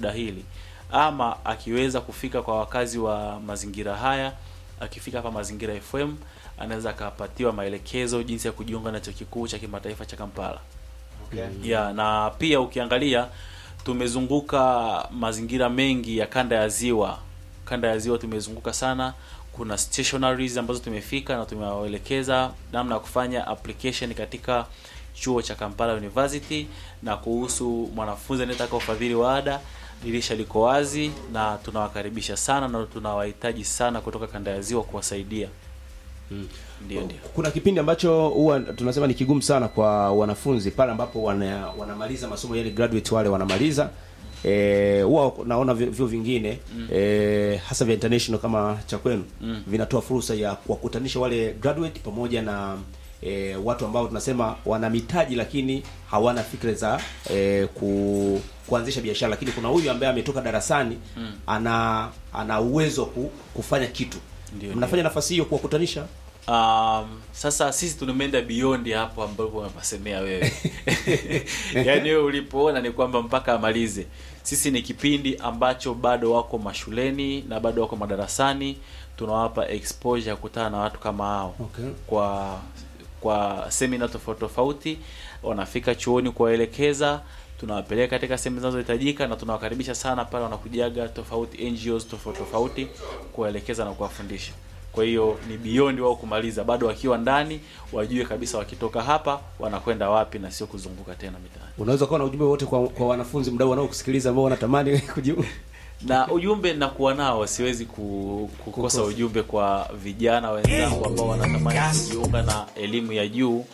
kudahili ama akiweza kufika kwa wakazi wa mazingira haya akifika hapa mazingira FM anaweza akapatiwa maelekezo jinsi ya kujiunga na chuo kikuu cha kimataifa cha Kampala Okay. ya na pia ukiangalia tumezunguka mazingira mengi ya kanda ya ziwa kanda ya ziwa tumezunguka sana kuna stationaries ambazo tumefika na tumewaelekeza namna ya kufanya application katika chuo cha Kampala University na kuhusu mwanafunzi anayetaka ufadhili wa ada dirisha liko wazi na tunawakaribisha sana na tunawahitaji sana kutoka kanda ya ziwa kuwasaidia ndio ndio kuna kipindi ambacho huwa tunasema ni kigumu sana kwa wanafunzi pale ambapo wana, wanamaliza masomo yani graduate wale wanamaliza eh, huwa naona vi- vyuo vingine mm. eh, hasa vya international kama cha kwenu mm. vinatoa fursa ya kuwakutanisha wale graduate pamoja na E, watu ambao tunasema wana mitaji lakini hawana fikra za e, ku, kuanzisha biashara lakini kuna huyu ambaye ametoka darasani mm. ana ana uwezo wa ku, kufanya kitu Ndio, mnafanya nafasi hiyo kuwakutanisha Um, sasa sisi tumeenda beyond hapo ambapo unapasemea wewe yaani wewe ulipoona ni kwamba mpaka amalize sisi ni kipindi ambacho bado wako mashuleni na bado wako madarasani tunawapa exposure ya kukutana na watu kama hao Okay. kwa kwa semina tofauti tofauti wanafika chuoni kuwaelekeza tunawapeleka katika sehemu zinazohitajika na tunawakaribisha sana pale wanakujaga tofauti NGOs tofauti tofauti kuwaelekeza na kuwafundisha kwa hiyo ni beyond wao kumaliza bado wakiwa ndani wajue kabisa wakitoka hapa wanakwenda wapi na sio kuzunguka tena mitaani unaweza kuwa na ujumbe wote kwa, kwa wanafunzi mdau wanaokusikiliza ambao wanatamani kujiunga na ujumbe nakuwa nao siwezi ku, kukosa ujumbe kwa vijana wenzangu ambao wanatamani kujiunga na elimu ya juu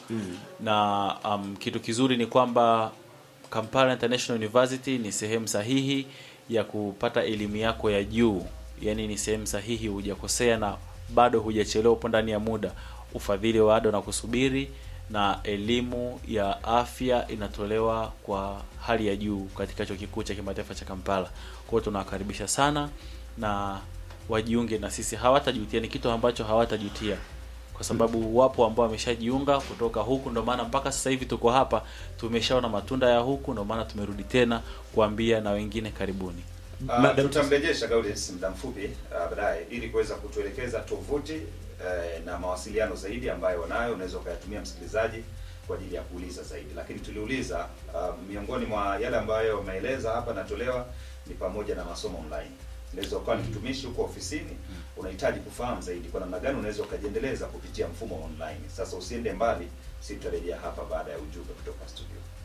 na um, kitu kizuri ni kwamba Kampala International University ni sehemu sahihi ya kupata elimu yako ya juu yaani ni sehemu sahihi hujakosea na bado hujachelewa upo ndani ya muda ufadhili wa ada na kusubiri na elimu ya afya inatolewa kwa hali ya juu katika chuo kikuu cha kimataifa cha Kampala. Kwa hiyo tunawakaribisha sana na wajiunge na sisi, hawatajutia. Ni kitu ambacho hawatajutia kwa sababu wapo ambao wameshajiunga kutoka huku, ndio maana mpaka sasa hivi tuko hapa, tumeshaona matunda ya huku, ndio maana tumerudi tena kuambia na wengine karibuni. Uh, Madam- tutamrejesha Gaudens muda mfupi uh, baadaye ili kuweza kutuelekeza tovuti uh, na mawasiliano zaidi ambayo wanayo, unaweza ukayatumia msikilizaji kwa ajili ya kuuliza zaidi. Lakini tuliuliza uh, miongoni mwa yale ambayo wameeleza hapa natolewa ni pamoja na masomo online. Unaweza ukawa ni mtumishi huko ofisini, unahitaji kufahamu zaidi kwa namna gani unaweza ukajiendeleza kupitia mfumo online. Sasa usiende mbali, si tutarejea hapa baada ya ujumbe kutoka studio.